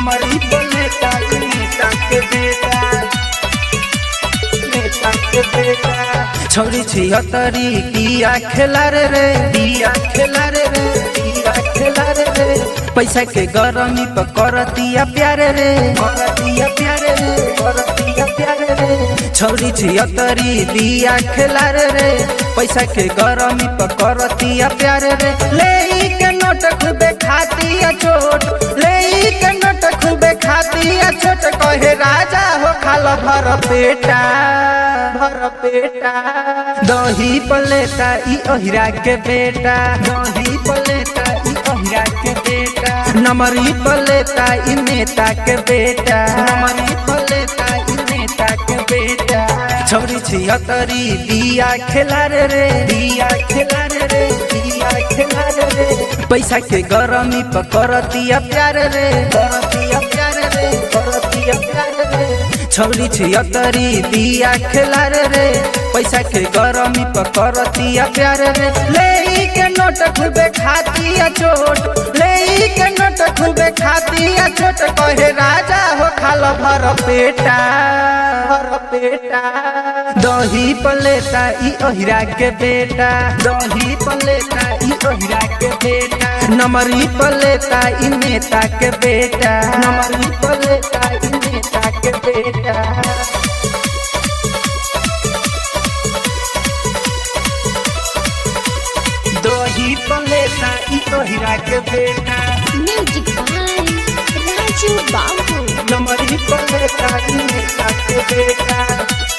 नमरी पलेटा नेता के बेटा नेता के बेटा छोरी छिहत्तरी दिया खेला रे रे दिया खेला रे रे दिया खेला रे रे पैसा के गरमी पर करतिया प्यारे रे करतिया प्यारे रे करतिया प्यारे रे छोरी छिहत्तरी दिया खेला रे रे पैसा के गरमी पर करतिया प्यारे रे ले ई के नोट खूबे खातिया चोट ले ई के नोट खूबे खातिया छोट कहे राजा हो खाल भर पेटा भर पेटा दही पलेटा ई अहिरा के बेटा दही पलेटा ई अहिरा के बेटा नमरी पलेटा ई नेता के बेटा नमरी पलेटा ई नेता के बेटा छोरी छिहत्तरी दिया खेला रे रे दिया खेला रे रे दिया खेला रे रे पैसा के गरमी पर करतिया प्यार रे करतिया प्यार रे करतिया प्यार रे छौरी छिहत्तरी दिया खेला रे रे पैसा के गरमी पर करतिया प्यार रे ले ई के नोट खूबे खातिया चोट ले ई के नोट खूबे खातिया चोट कहे राजा हो खाल भर पेटा भर पेटा दही पलेटा ई अहिरा के बेटा दही पलेटा ई अहिरा के बेटा नमरी पलेटा ई नेता के बेटा नमरी पलेटा ई नेता के बेटा दही पलेटा ई अहिरा के बेटा Music by Raju Babu. नमरी पलेटा ई नेता के बेटा